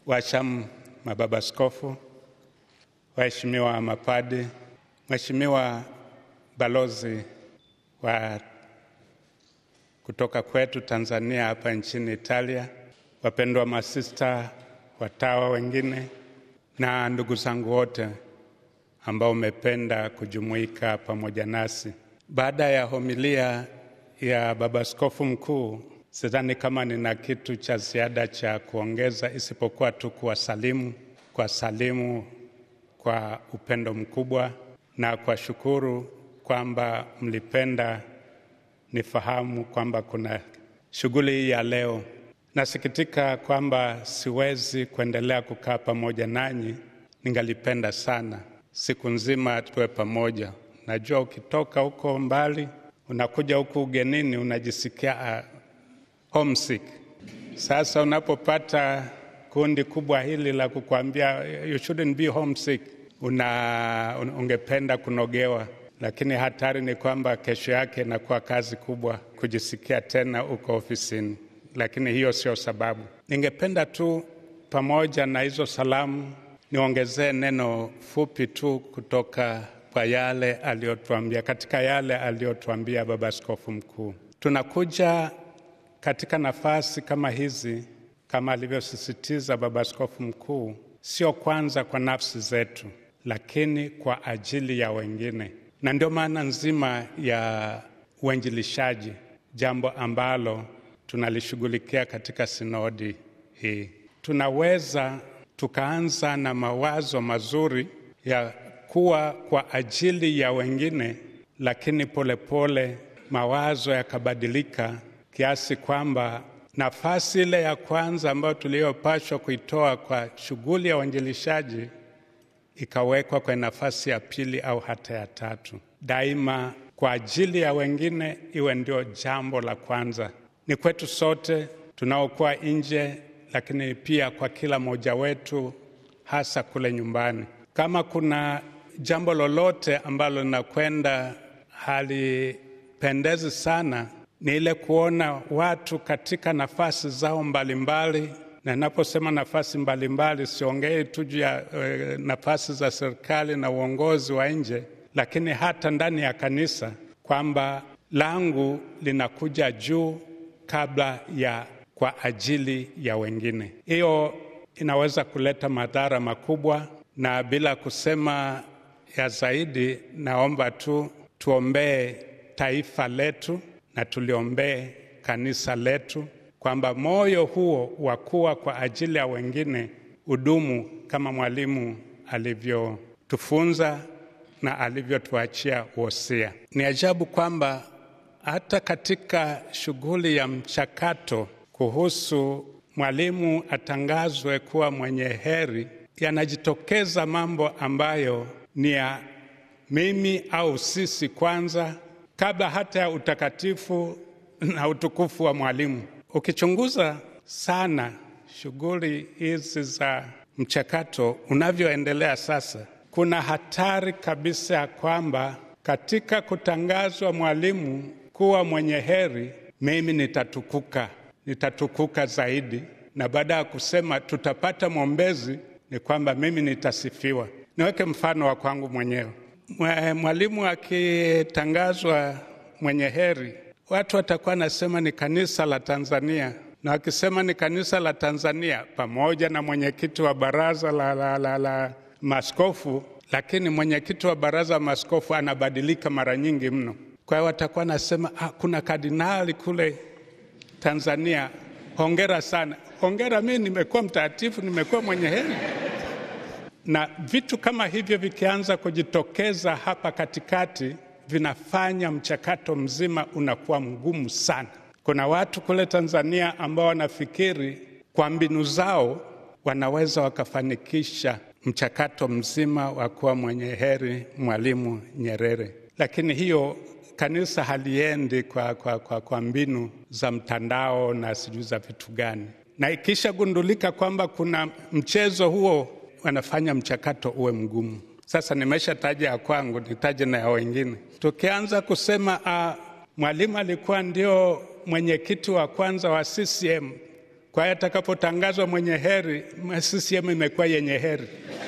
Washam, mababa askofu, waheshimiwa mapadi, Mheshimiwa balozi wa kutoka kwetu Tanzania hapa nchini Italia, wapendwa masista, watawa wengine na ndugu zangu wote ambao umependa kujumuika pamoja nasi. Baada ya homilia ya baba askofu mkuu, sidhani kama nina kitu cha ziada cha kuongeza isipokuwa tu kuwasalimu, kuwasalimu kwa upendo mkubwa na kuwashukuru kwamba mlipenda nifahamu kwamba kuna shughuli hii ya leo. Nasikitika kwamba siwezi kuendelea kukaa pamoja nanyi, ningalipenda sana siku nzima tuwe pamoja. Najua ukitoka huko mbali unakuja huku ugenini unajisikia uh, homesick. Sasa unapopata kundi kubwa hili la kukwambia you shouldn't be homesick, una ungependa kunogewa, lakini hatari ni kwamba kesho yake inakuwa kazi kubwa kujisikia tena uko ofisini, lakini hiyo sio sababu. Ningependa tu pamoja na hizo salamu niongezee neno fupi tu kutoka kwa yale aliyotuambia, katika yale aliyotuambia Baba Askofu Mkuu. Tunakuja katika nafasi kama hizi, kama alivyosisitiza Baba Askofu Mkuu, sio kwanza kwa nafsi zetu, lakini kwa ajili ya wengine, na ndio maana nzima ya uinjilishaji, jambo ambalo tunalishughulikia katika sinodi hii. Tunaweza tukaanza na mawazo mazuri ya kuwa kwa ajili ya wengine, lakini polepole pole, mawazo yakabadilika kiasi kwamba nafasi ile ya kwanza ambayo tuliyopashwa kuitoa kwa shughuli ya uinjilishaji ikawekwa kwenye nafasi ya pili au hata ya tatu. Daima kwa ajili ya wengine iwe ndio jambo la kwanza. Ni kwetu sote tunaokuwa nje lakini pia kwa kila mmoja wetu, hasa kule nyumbani. Kama kuna jambo lolote ambalo linakwenda halipendezi sana, ni ile kuona watu katika nafasi zao mbalimbali mbali. Na naposema nafasi mbalimbali, siongei tu juu ya e, nafasi za serikali na uongozi wa nje, lakini hata ndani ya kanisa, kwamba langu linakuja juu kabla ya kwa ajili ya wengine. Hiyo inaweza kuleta madhara makubwa, na bila kusema ya zaidi, naomba tu tuombee taifa letu na tuliombee kanisa letu, kwamba moyo huo wa kuwa kwa ajili ya wengine udumu kama mwalimu alivyotufunza na alivyotuachia wosia. Ni ajabu kwamba hata katika shughuli ya mchakato kuhusu mwalimu atangazwe kuwa mwenye heri, yanajitokeza mambo ambayo ni ya mimi au sisi kwanza, kabla hata ya utakatifu na utukufu wa mwalimu. Ukichunguza sana shughuli hizi za mchakato unavyoendelea sasa, kuna hatari kabisa ya kwamba katika kutangazwa mwalimu kuwa mwenye heri, mimi nitatukuka nitatukuka zaidi, na baada ya kusema tutapata mwombezi, ni kwamba mimi nitasifiwa. Niweke mfano wa kwangu mwenyewe. Mwalimu akitangazwa mwenye heri, watu watakuwa nasema ni kanisa la Tanzania, na wakisema ni kanisa la Tanzania pamoja na mwenyekiti wa baraza la, la, la, la maskofu, lakini mwenyekiti wa baraza la maskofu anabadilika mara nyingi mno. Kwa hiyo watakuwa nasema ah, kuna kardinali kule Tanzania, hongera sana. Hongera, mimi nimekuwa mtakatifu, nimekuwa mwenye heri. Na vitu kama hivyo vikianza kujitokeza hapa katikati, vinafanya mchakato mzima unakuwa mgumu sana. Kuna watu kule Tanzania ambao wanafikiri kwa mbinu zao wanaweza wakafanikisha mchakato mzima wa kuwa mwenye heri Mwalimu Nyerere, lakini hiyo kanisa haliendi kwa, kwa, kwa, kwa mbinu za mtandao na sijui za vitu gani, na ikishagundulika kwamba kuna mchezo huo, wanafanya mchakato uwe mgumu. Sasa nimeshataja ya kwangu, nitaje na ya wengine. Tukianza kusema uh, Mwalimu alikuwa ndio mwenyekiti wa kwanza wa CCM Kwa hiyo atakapotangazwa mwenye heri, CCM imekuwa yenye heri.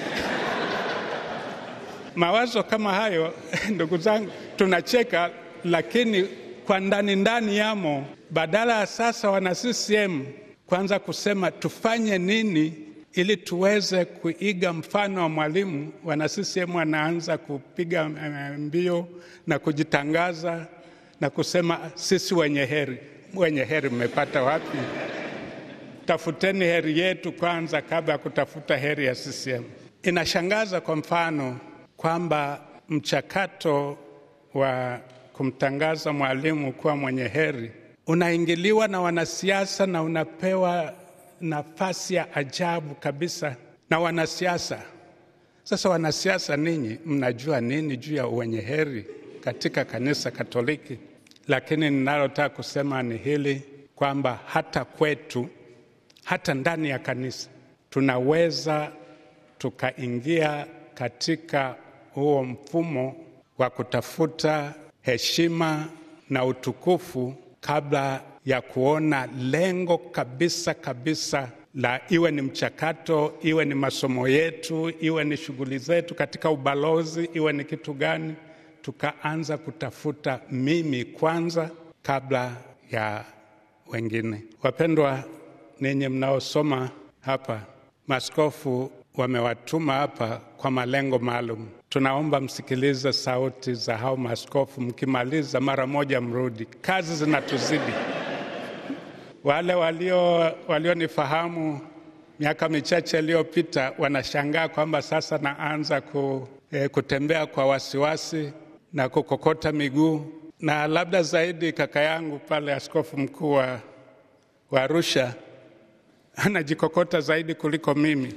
Mawazo kama hayo ndugu zangu, tunacheka, lakini kwa ndani ndani yamo. Badala ya sasa wana CCM kwanza kusema tufanye nini ili tuweze kuiga mfano wa Mwalimu, wana CCM wanaanza kupiga mbio na kujitangaza na kusema sisi wenye heri. Wenye heri mmepata wapi? Tafuteni heri yetu kwanza kabla ya kutafuta heri ya CCM. Inashangaza kwa mfano kwamba mchakato wa kumtangaza Mwalimu kuwa mwenye heri unaingiliwa na wanasiasa na unapewa nafasi ya ajabu kabisa na wanasiasa. Sasa wanasiasa, ninyi mnajua nini juu ya wenye heri katika kanisa Katoliki? Lakini ninalotaka kusema ni hili kwamba hata kwetu, hata ndani ya kanisa tunaweza tukaingia katika huo mfumo wa kutafuta heshima na utukufu kabla ya kuona lengo kabisa kabisa la iwe ni mchakato, iwe ni masomo yetu, iwe ni shughuli zetu katika ubalozi, iwe ni kitu gani, tukaanza kutafuta mimi kwanza kabla ya wengine. Wapendwa, ninyi mnaosoma hapa, maaskofu wamewatuma hapa kwa malengo maalum. Tunaomba msikilize sauti za hao maaskofu, mkimaliza mara moja mrudi, kazi zinatuzidi. Wale walio walionifahamu miaka michache iliyopita wanashangaa kwamba sasa naanza ku, eh, kutembea kwa wasiwasi na kukokota miguu, na labda zaidi kaka yangu pale, askofu mkuu wa Arusha anajikokota zaidi kuliko mimi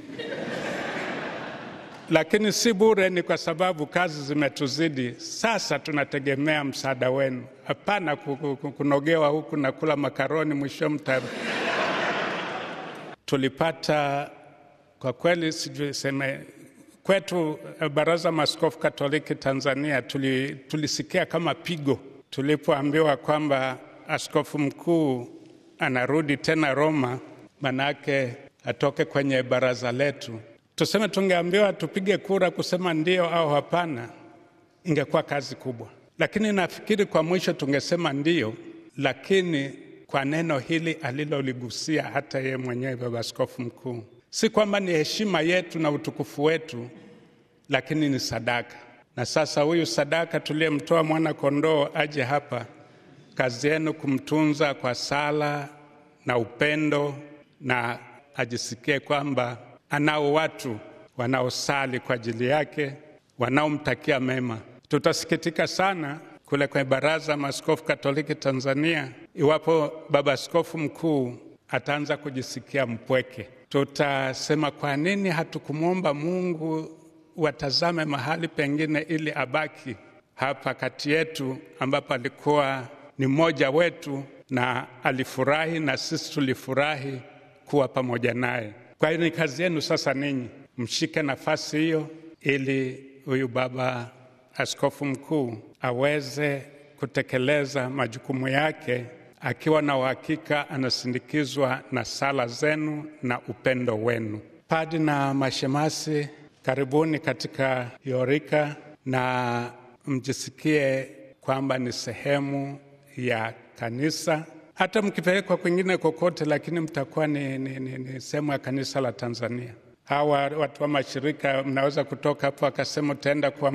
lakini si bure, ni kwa sababu kazi zimetuzidi. Sasa tunategemea msaada wenu, hapana kunogewa huku na kula makaroni mwisho mta. Tulipata kwa kweli, sijui seme kwetu Baraza Maaskofu Katoliki Tanzania tuli, tulisikia kama pigo tulipoambiwa kwamba askofu mkuu anarudi tena Roma, manake atoke kwenye baraza letu tuseme tungeambiwa tupige kura kusema ndio au hapana, ingekuwa kazi kubwa. Lakini nafikiri kwa mwisho tungesema ndio, lakini kwa neno hili aliloligusia hata yeye mwenyewe baba askofu mkuu, si kwamba ni heshima yetu na utukufu wetu, lakini ni sadaka. Na sasa huyu sadaka tuliyemtoa mwana kondoo aje hapa, kazi yenu kumtunza kwa sala na upendo, na ajisikie kwamba anao watu wanaosali kwa ajili yake, wanaomtakia mema. Tutasikitika sana kule kwenye Baraza Maaskofu Katoliki Tanzania iwapo baba askofu mkuu ataanza kujisikia mpweke. Tutasema, kwa nini hatukumwomba Mungu watazame mahali pengine ili abaki hapa kati yetu, ambapo alikuwa ni mmoja wetu na alifurahi na sisi tulifurahi kuwa pamoja naye. Kwa hiyo ni kazi yenu sasa, ninyi mshike nafasi hiyo, ili huyu baba askofu mkuu aweze kutekeleza majukumu yake akiwa na uhakika anasindikizwa na sala zenu na upendo wenu. Padi na mashemasi, karibuni katika yorika na mjisikie kwamba ni sehemu ya kanisa hata mkipelekwa kwingine kokote, lakini mtakuwa ni, ni, ni, ni sehemu ya kanisa la Tanzania. Hawa watu wa mashirika mnaweza kutoka hapo akasema utaenda kuwa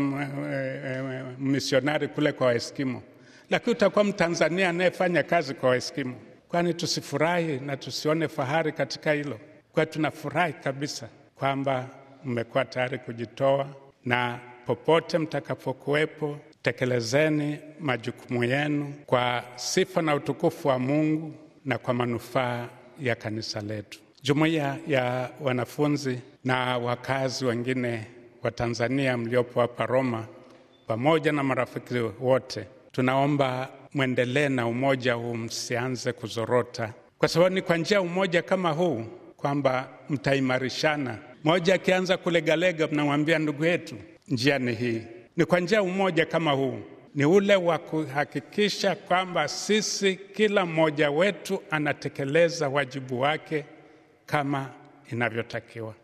misionari kule kwa Waeskimo, lakini utakuwa Mtanzania anayefanya kazi kwa Waeskimo. Kwani tusifurahi na tusione fahari katika hilo? Kwa tunafurahi kabisa kwamba mmekuwa tayari kujitoa, na popote mtakapokuwepo tekelezeni majukumu yenu kwa sifa na utukufu wa Mungu na kwa manufaa ya kanisa letu. Jumuiya ya wanafunzi na wakazi wengine wa Tanzania mliopo hapa Roma, pamoja na marafiki wote, tunaomba mwendelee na umoja huu, msianze kuzorota, kwa sababu ni kwa njia ya umoja kama huu kwamba mtaimarishana. Mmoja akianza kulegalega, mnamwambia ndugu yetu, njia ni hii. Ni kwa njia ya umoja kama huu ni ule wa kuhakikisha kwamba sisi, kila mmoja wetu anatekeleza wajibu wake kama inavyotakiwa.